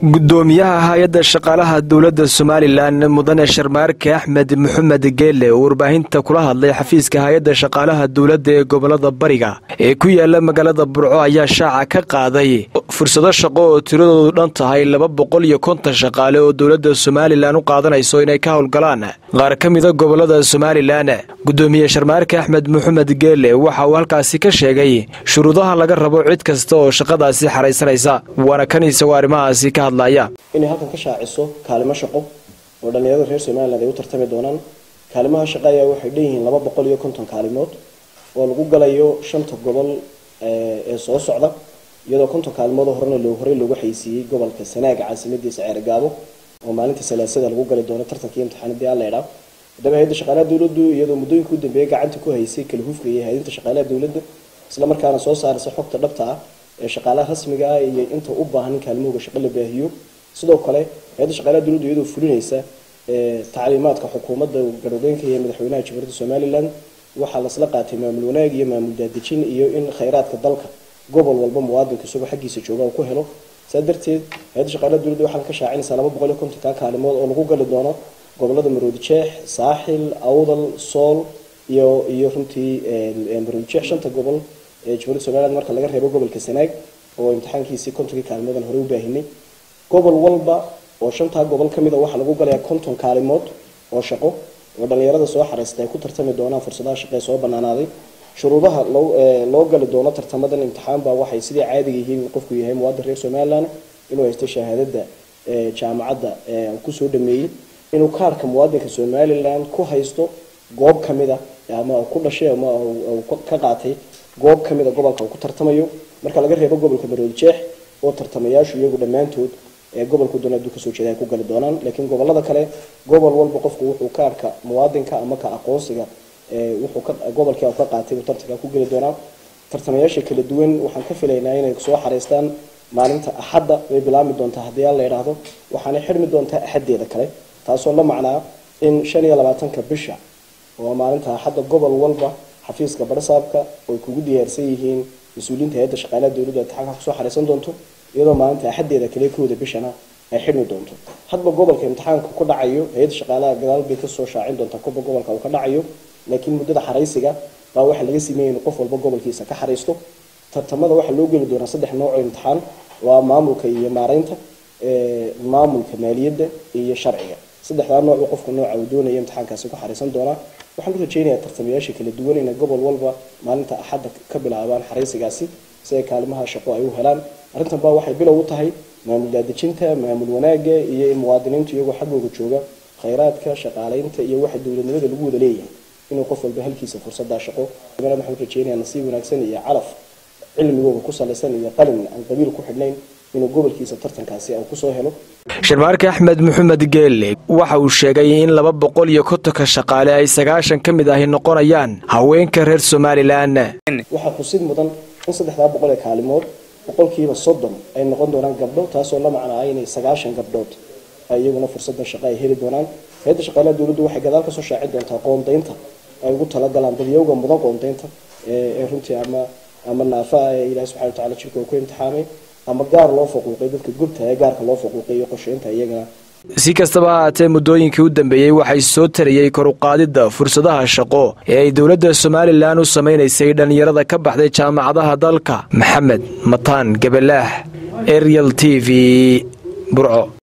gudoomiyaha hay-adda shaqaalaha dowladda somalilan mudane sharmaarke axmed maxamed geelle oo warbaahinta kula hadlay xafiiska hay-adda shaqaalaha dowladda ee gobolada bariga ee ku yaala magaalada burco ayaa shaaca ka qaaday fursado shaqo oo tiradoodu dhan tahay laba boqol iyo konton shaqaale oo dowladda somalilan u qaadanayso inay ka howlgalaan qaar ka mida gobolada somalilan gudoomiye sharmaarke axmed maxamed geelle waxa uu halkaasi ka sheegay shuruudaha laga rabo cid kasta oo shaqadaasi xaraysanaysa waana kan isagoo arrimahaasi ka hadlaya inay halkan ka shaaciso kaalimo shaqo oo dhallinyarada reer somaliland ay u tartami doonaan kaalimaha shaqo ayaa waxay dhanyihiin laba boqol iyo konton kaalimood oo lagu galayo shanta gobol ee soo socda iyadoo konton kaalimood horena loo horey loogu xaysiiyey gobolka sanaaga caasimadiisa ceergaabo oo maalinta salaasada lagu gali doono tartankii imtixaanadii alleydha haddaba hay-adda shaqaalaha dowladdu iyadoo muddooyinka u dambeeyay gacanta ku haysay kala hufka iyo hay-adinta shaqaalaha dowladda isla markaana soo saaraysa xogta dhabta ah ee shaqaalaha rasmiga ah iyo inta u baahan in kaalmahooga shaqo la baahiyo sidoo kale hay-adda shaqaalaha dowladdu iyadoo fulinaysa tacliimaadka xukuumadda garhogeenka iyo madaxweynaha jamhuuriyadda somaliland waxaa lasla qaatay maamul wanaag iyo maamul daadejin iyo in khayraadka dalka gobol walba muwaadinka isagoo xaggiisa jooga uu ku helo saa darteed hay-adda shaqaalaha dowladda waxaa ka shaacinaysaa laba boqol iyo kontonka kaalimood oo lagu gali doono gobolada maroodi jeex saaxil awdal sool iyo iyo runtii maroodi jeex shanta gobol ee jamhuuriyadda somaliland marka laga reebo gobolka sanaag oo imtixaankiisii kontonkii kaalmoodan hore u baahinay gobol walba oo shantaa gobol ka mid a waxaa lagu galayaa konton kaalimood oo shaqo oo dhallinyarada soo xaraystay ay ku tartami doonaan fursadaha shaqo ee soo banaanaaday shuruudaha loo gali doono tartamadan imtixaanba waxay sidii caadiga yihiin qofku yahay muwaadin reer somaliland inuu haysto shahaadada jaamacadda kusoo dhameeyey inuu kaarka muwaadinka somaliland ku haysto goob kamid a ama ku dhashay ama ka qaatay goob kamid a gobolka uu ku tartamayo marka laga reebo gobolka maroodi jeex oo tartamayaashu iyagu dhammaantood ee gobolku doona aduu kasoo jeeda ay ku gali doonaan laakiin gobolada kale gobol walba qofku wuxuu kaarka muwaadinka ama ka aqoonsiga wuxuu gobolkii ka qaatay uu tartanka ku geli doonaa tartamayaasha kala duwan waxaan ka filaynaa inay soo xareystaan maalinta axadda way bilaabmi doontaa haddii aan la idhaahdo waxaanay xirmi doontaa axaddeeda kale taasoo la macnaa in shan iyo labaatanka bisha oo maalinta axadda gobol walba xafiiska barsaabka oy kugu diyaarsan yihiin mas-uuliyiinta hay-adda shaqaalaha dowladdu imtixaanka kusoo xareysan doonto iyadoo maalinta axaddeeda kale kooda bishana ay xidhmi doonto hadba gobolka imtixaanka ku dhacayo hay-adda shaqaalaha gadaal bay kasoo shaacin doontaa koba gobolka uu ka dhacayo laakiin muddada xaraysiga baa waxaa laga sameeyay in qof walba gobolkiisa ka xaraysto tartamada waxaa loo geli doonaa saddex nooc oo imtixaan waa maamulka iyo maareynta maamulka maaliyadda iyo sharciga saddexdaa nooc qofka nooca uu doonaya imtixaankaasi ku xaraysan doonaa waxaan u rajeynayaa tartamayaasha kala duwan inay gobol walba maalinta axadda ka bilaabaan xaraysigaasi si ay kaalimaha shaqo ay u helaan arrintan baa waxay bilow u tahay maamul daadejinta maamul wanaaga iyo in muwaadiniintu iyagoo xaggooga jooga khayraadka shaqaaleynta iyo waxa dowladnimada lagu wada leeyahay inuu qof walba halkiisa fursadaa shaqo waxaan rajeynayaa nasiib wanaagsan iyo calaf cilmigooga ku salaysan iyo qalin aan qabiil ku xidhnayn inuu gobolkiisa tartankaasi uu kusoo helo sharmaarke axmed maxamed geelle waxa uu sheegay in laba boqol iyo kontonka shaqaale ay sagaashan ka mid ahi noqonayaan haweenka reer somalilan waxaa xusid mudan in saddexdaa boqol ee kaalimood boqolkiiba soddon ay noqon doonaan gabdho taasoo la macnaa inay sagaashan gabdhood iyaguna fursada shaqo ay heli doonaan hay-adda shaqaalaha dowladdu waxay gadaal kasoo shaacin doontaa qoondaynta ay ugu talagalaan dadyawga mudan qoondaynta ee runtii ama ama naafaah ee ilahi subxana watacala jirka uu ku imtixaamay ama gaar loo faquuqay dadka gubta ee gaarka loo faquuqay iyo qorsheynta iyagana si kastaba ha haatee muddooyinkii u dambeeyey waxay soo tarayey kor u qaadidda fursadaha shaqo ee ay dowladda somalilan u samaynaysay dhallinyarada ka baxday jaamacadaha dalka maxamed mataan gabalaax ariel t v burco